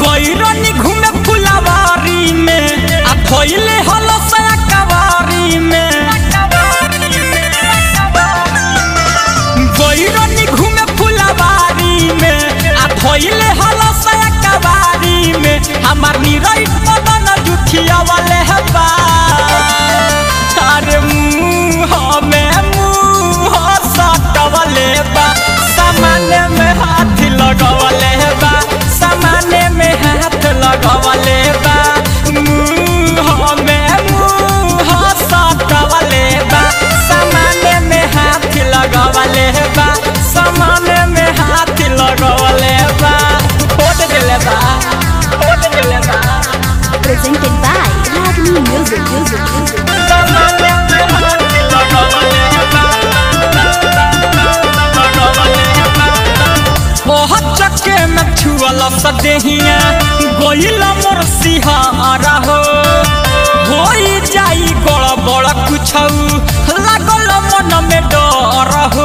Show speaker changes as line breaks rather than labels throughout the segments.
गइरनी घूमे फुलवारी में आ धोइले हलो सया कवारी में गइरनी घूमे फुलवारी में आ धोइले हलो सया कवारी में हमार निरई मदन जुठिया वाले हबा तारे मुंह में मुंह सटवले बा सामाने में हाथ लगवले बा सामाने में हाथ लगवले बा मुंह में मुंह सटवले बा सामाने में हाथ लगवले बा सामाने में हाथ लगवले बा फोट देले बा फोट देले बा
presented by Ragni Music, Music, Music.
सामाने में हाथ लगवले बा ओह चक्के में छुअल सदेहिया गोइल मोर सिहारा हो होई जाई गड़ बड़ कुछौ लागल मन में डर हो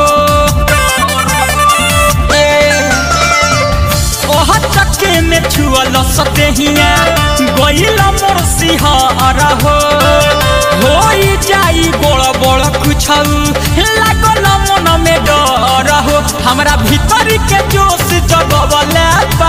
ए, ओह चक्के में छुअल सदेहिया गोइल मोर सिहारा हो होई जाई बड़ बड़ कुछौ लागल मन में डर हो हमरा भीतर के जोश जगवले बा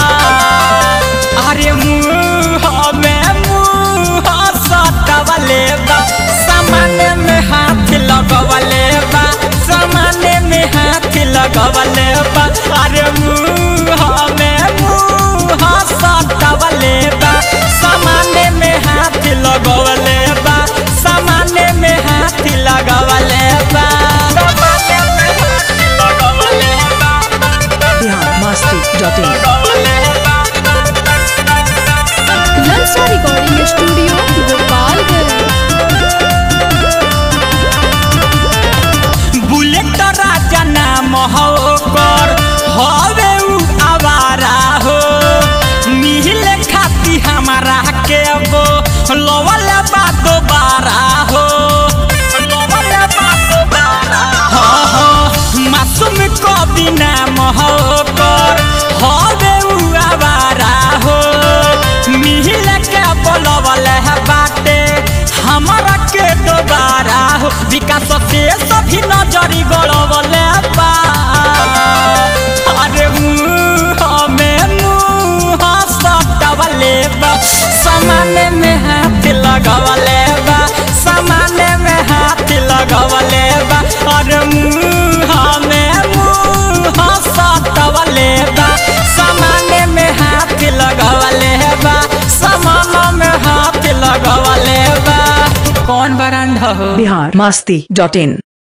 अरे मुंह में मुंह सटवले बा सामाने में हाथ लगवले बा सामाने में हाथ लगवले बा अरे मुंह में मुंह सटवले बा सामाने में हाथ लगवले बा सामाने में हाथ लगवले बा सामाने में हाथ लगवले बा
biharmasti.in
Lalsa Recording Studio, Gopalganj.
Bullet राजा नाम हो कर हवे उ आवारा हो मिहिले खाती हमारा के वो लवल बा दोबारा हो लवल बा दोबारा हाँ हाँ मासूम कवि नाम हो कर हवे उ आवारा हो मिहिले के बोलवल है बाटे हमारा के दोबारा हो विकास से सभी नजरी गड़वले बा अरे मुंह में मुंह सटवले बा सामाने में हाथ लगवले बा सामाने में हाथ लगवले बा अरे मुंह में मुंह सटवले बा सामाने में हाथ लगवले बा सामान में हाथ लगवले बा कौन बरांडा हो
biharmasti.in